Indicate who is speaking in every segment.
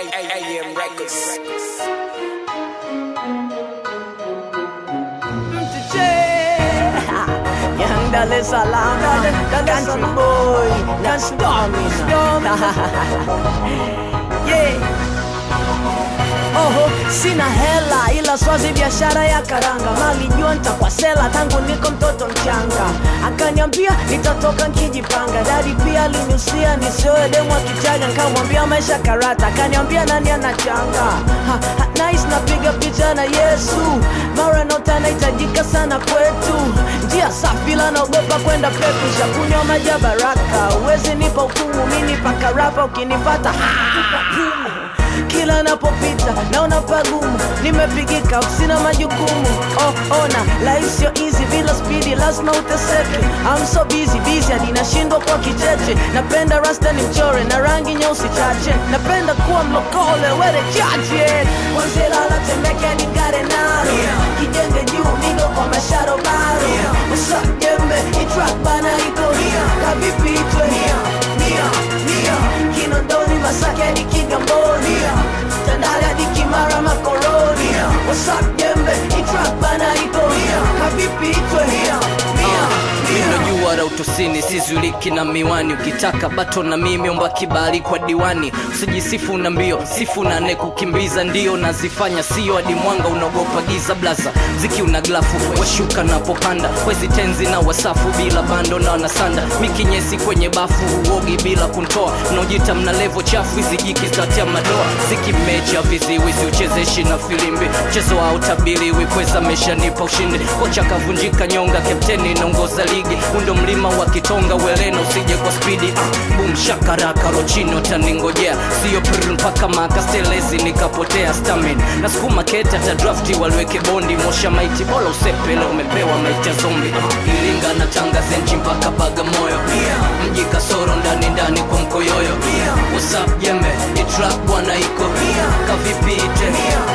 Speaker 1: AM Records.
Speaker 2: Young Dar es Salaam, country boy, not storming. yeah. Oho, sina hela ila swazi biashara ya karanga, nalijua nitakuwa sela tangu niko mtoto mchanga. Akaniambia nitatoka nkijipanga, dadi pia aliniusia nisioe demu akichaga, nikamwambia maisha karata, akaniambia nani anachanga ha, ha, nice napiga picha na Yesu, mara nota nahitajika sana kwetu, njia safi la naogopa kwenda peku, shakunywa maji ya baraka, uwezi nipa hukumu, mini paka rapa ukinipata kila napopita naona pagumu, nimepigika sina majukumu. Oh, ona life sio easy bila spidi, lazima uteseke. I'm so busy busy hadi nashindwa kwa kicheche. Napenda rasta ni mchore na rangi nyeusi chache, napenda kuwa mlokole wele chache. Kwanzia lala Temeke hadi Ngare Naro, kijenge juu migo kwa masharo baro. Usa jembe itrak bana iko kavipi itwe Kinondoni Masaki hadi Kigamboni Tandale hadi Kimara Makoroni What's up jembe itrak bana iko kavipi itwe
Speaker 3: Unajua la utosini sizuliki na miwani, ukitaka bato na mimi omba kibali kwa diwani. Usijisifu na mbio, sifu na ne kukimbiza, ndio nazifanya sio hadi mwanga unaogopa giza. Blaza ziki una glafu washuka napopanda, wezi tenzi na wasafu bila bando na wanasanda mikinyesi kwenye bafu, uogi bila kuntoa, unaojita mna levo chafu, hizi jiki zitatia madoa. Ziki mecha viziwizi uchezeshi na filimbi, mchezo wa utabiri kweza meshanipa ushindi. Kocha kavunjika nyonga, kapteni inaongoza ligi, undo mlima wa Kitonga, welena usije kwa spidi. Ah, boom shakaraka rochino taningojea, sio prr mpaka makastelezi nikapotea stamin na sukuma keta ta drafti waliweke bondi mosha maiti bola usepele umepewa maiti ya zombi. Ah, Iringa na Tanga zenchi mpaka Bagamoyo, mji kasoro ndani ndani kwa mkoyoyo. What's up jembe, ni trap bwana iko kavipi ite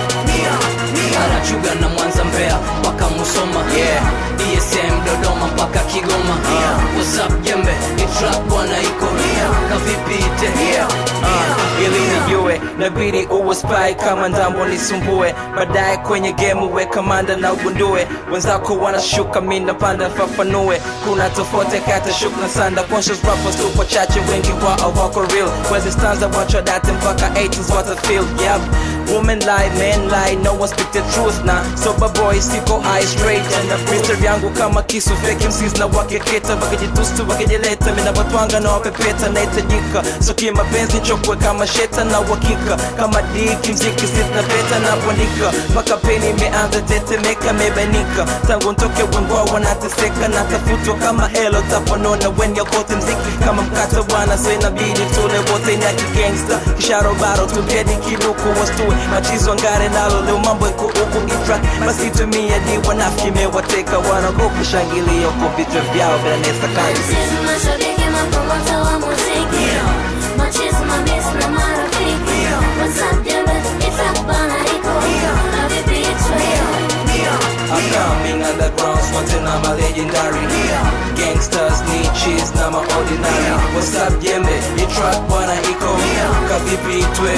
Speaker 3: Arachuga na Mwanza Mbeya mpaka Musoma yeah. ESM Dodoma mpaka Kigoma uh, What's up jembe ni trap bwana iko kavipi ite
Speaker 4: uh, ili nijue nabidi uwe spy kama ndambo nisumbue baadaye kwenye game uwe kamanda na ugundue wenzako wanashuka mi napanda fafanue kuna tofauti kati shuk na sanda conscious rappers tupo chache wengi wao wako real wezi stanza wacho date mpaka 80s what I feel yep women lie men lie no one speak the truth na sober boy siko high straight na mister yangu kama kisu fake MCs na wakeketa wakijitustu wakijileta mina watwanga na wapepeta nahitajika so kimapenzi chokwe kama sheta na uhakika kama diki mziki sitna peta na kuandika mpaka peni imeanza tetemeka mebanika tangu ntoke wengwa wanateseka na tafutwa kama helo taponona wenye kote mziki kama mkata bwana so inabidi tule wote na kigangsta kisharobaro tugedi kinuku wastue machizo ngare nalo leo mambo iko huku itrak basi tumia di wanafiki mewateka wanagopa shangilio kwa vichwa vyao vinanesa kanzi
Speaker 5: Sisi mashabiki mapromota wa muziki Machizi mabisi na marafiki WhatsApp jembe itakbana iko na vipi itwe
Speaker 4: I'm coming underground, swanting I'm a legendary Gangsters need cheese, na ma ordinary What's up jembe, you track bwana iko Kavipi itwe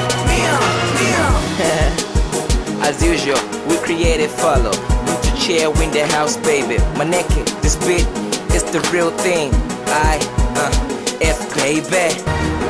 Speaker 4: As usual, we created follow Mtu chair win the house baby Maneke, this beat is the real thing I, uh, F baby